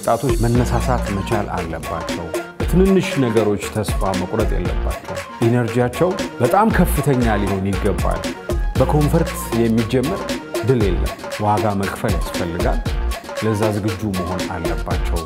ወጣቶች መነሳሳት መቻል አለባቸው። ትንንሽ ነገሮች ተስፋ መቁረጥ የለባቸው። ኢነርጂያቸው በጣም ከፍተኛ ሊሆን ይገባል። በኮንፈርት የሚጀመር ድል የለም። ዋጋ መክፈል ያስፈልጋል። ለዛ ዝግጁ መሆን አለባቸው።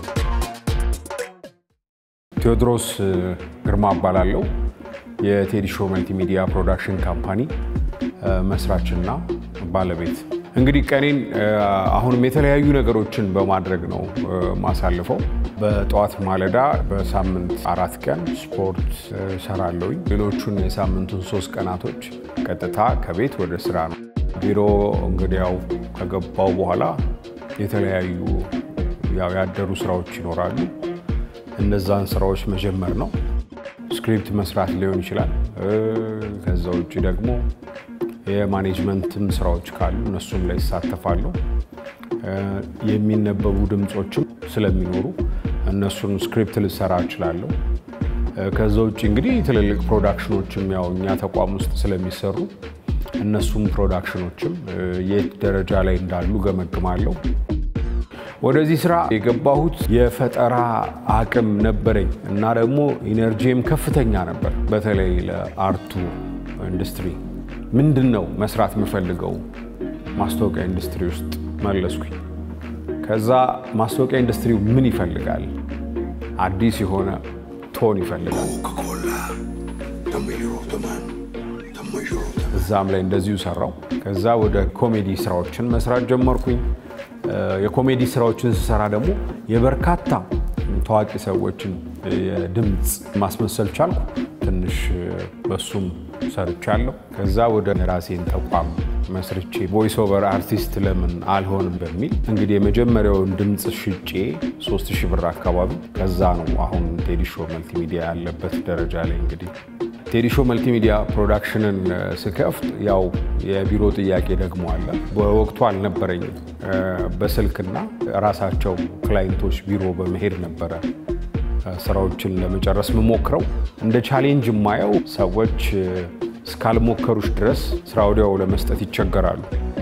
ቴዎድሮስ ግርማ እባላለሁ። የቴዲ ሾው መልቲሚዲያ ፕሮዳክሽን ካምፓኒ መስራችና ባለቤት። እንግዲህ ቀኔን አሁንም የተለያዩ ነገሮችን በማድረግ ነው ማሳልፈው። በጠዋት ማለዳ በሳምንት አራት ቀን ስፖርት ሰራለሁኝ። ሌሎቹን የሳምንቱን ሶስት ቀናቶች ቀጥታ ከቤት ወደ ስራ ነው። ቢሮ እንግዲያው ከገባው በኋላ የተለያዩ ያው ያደሩ ስራዎች ይኖራሉ። እነዛን ስራዎች መጀመር ነው። ስክሪፕት መስራት ሊሆን ይችላል። ከዛ ውጭ ደግሞ የማኔጅመንትም ስራዎች ካሉ እነሱም ላይ ይሳተፋሉ። የሚነበቡ ድምፆችም ስለሚኖሩ እነሱን ስክሪፕት ልሰራ እችላለሁ። ከዛ ውጭ እንግዲህ ትልልቅ ፕሮዳክሽኖችም ያው እኛ ተቋም ውስጥ ስለሚሰሩ እነሱም ፕሮዳክሽኖችም የት ደረጃ ላይ እንዳሉ ገመግማለሁ። ወደዚህ ስራ የገባሁት የፈጠራ አቅም ነበረኝ እና ደግሞ ኢነርጂም ከፍተኛ ነበር። በተለይ ለአርቱ ኢንዱስትሪ ምንድን ነው መስራት የምፈልገው ማስታወቂያ ኢንዱስትሪ ውስጥ መለስኩኝ። ከዛ ማስታወቂያ ኢንዱስትሪው ምን ይፈልጋል? አዲስ የሆነ ቶን ይፈልጋል። እዛም ላይ እንደዚሁ ሰራው። ከዛ ወደ ኮሜዲ ስራዎችን መስራት ጀመርኩኝ። የኮሜዲ ስራዎችን ስሰራ ደግሞ የበርካታ ታዋቂ ሰዎችን የድምፅ ማስመሰል ቻልኩ። ትንሽ በሱም ሰርቻለሁ። ከዛ ወደ ራሴን ተቋም መስርቼ ቮይስ ኦቨር አርቲስት ለምን አልሆንም በሚል እንግዲህ የመጀመሪያውን ድምፅ ሽጬ 3000 ብር አካባቢ ከዛ ነው አሁን ቴዲ ሾው መልቲሚዲያ ያለበት ደረጃ ላይ እንግዲህ ቴዲ ሾው መልቲሚዲያ ፕሮዳክሽንን ስከፍት ያው የቢሮ ጥያቄ ደግሞ አለ። በወቅቱ አልነበረኝም። በስልክና ራሳቸው ክላይንቶች ቢሮ በመሄድ ነበረ ስራዎችን ለመጨረስ የምሞክረው። እንደ ቻሌንጅ የማየው ሰዎች እስካልሞከሩሽ ድረስ ስራ ወዲያው ለመስጠት ይቸገራሉ።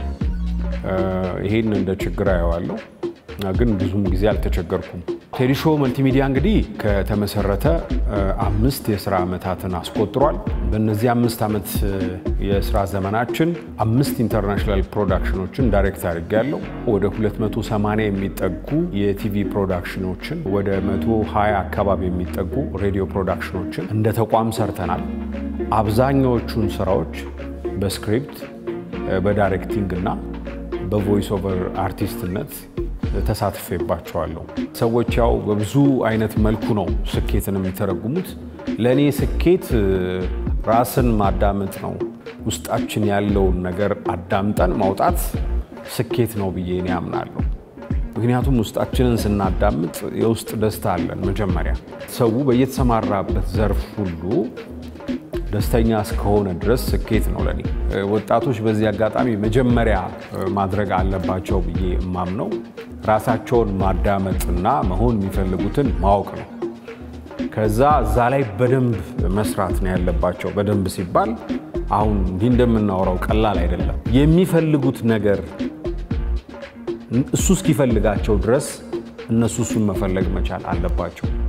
ይሄን እንደ ችግር አየዋለሁ፣ ግን ብዙም ጊዜ አልተቸገርኩም። ቴዲ ሾው መልቲሚዲያ እንግዲህ ከተመሰረተ አምስት የስራ ዓመታትን አስቆጥሯል። በእነዚህ አምስት ዓመት የስራ ዘመናችን አምስት ኢንተርናሽናል ፕሮዳክሽኖችን ዳይሬክት አድርጌያለሁ። ወደ 280 የሚጠጉ የቲቪ ፕሮዳክሽኖችን፣ ወደ 120 አካባቢ የሚጠጉ ሬዲዮ ፕሮዳክሽኖችን እንደ ተቋም ሰርተናል። አብዛኛዎቹን ስራዎች በስክሪፕት በዳይሬክቲንግ እና በቮይስ ኦቨር አርቲስትነት ተሳትፌባቸዋለሁ። ሰዎች ያው በብዙ አይነት መልኩ ነው ስኬትን የሚተረጉሙት። ለእኔ ስኬት ራስን ማዳመጥ ነው። ውስጣችን ያለውን ነገር አዳምጠን ማውጣት ስኬት ነው ብዬ እኔ አምናለሁ። ምክንያቱም ውስጣችንን ስናዳምጥ የውስጥ ደስታ አለን። መጀመሪያ ሰው በየተሰማራበት ዘርፍ ሁሉ ደስተኛ እስከሆነ ድረስ ስኬት ነው ለኔ። ወጣቶች በዚህ አጋጣሚ መጀመሪያ ማድረግ አለባቸው ብዬ የማምነው ራሳቸውን ማዳመጥና መሆን የሚፈልጉትን ማወቅ ነው። ከዛ እዛ ላይ በደንብ መስራት ነው ያለባቸው። በደንብ ሲባል አሁን እንዲህ እንደምናወራው ቀላል አይደለም። የሚፈልጉት ነገር እሱ እስኪፈልጋቸው ድረስ እነሱ እሱን መፈለግ መቻል አለባቸው።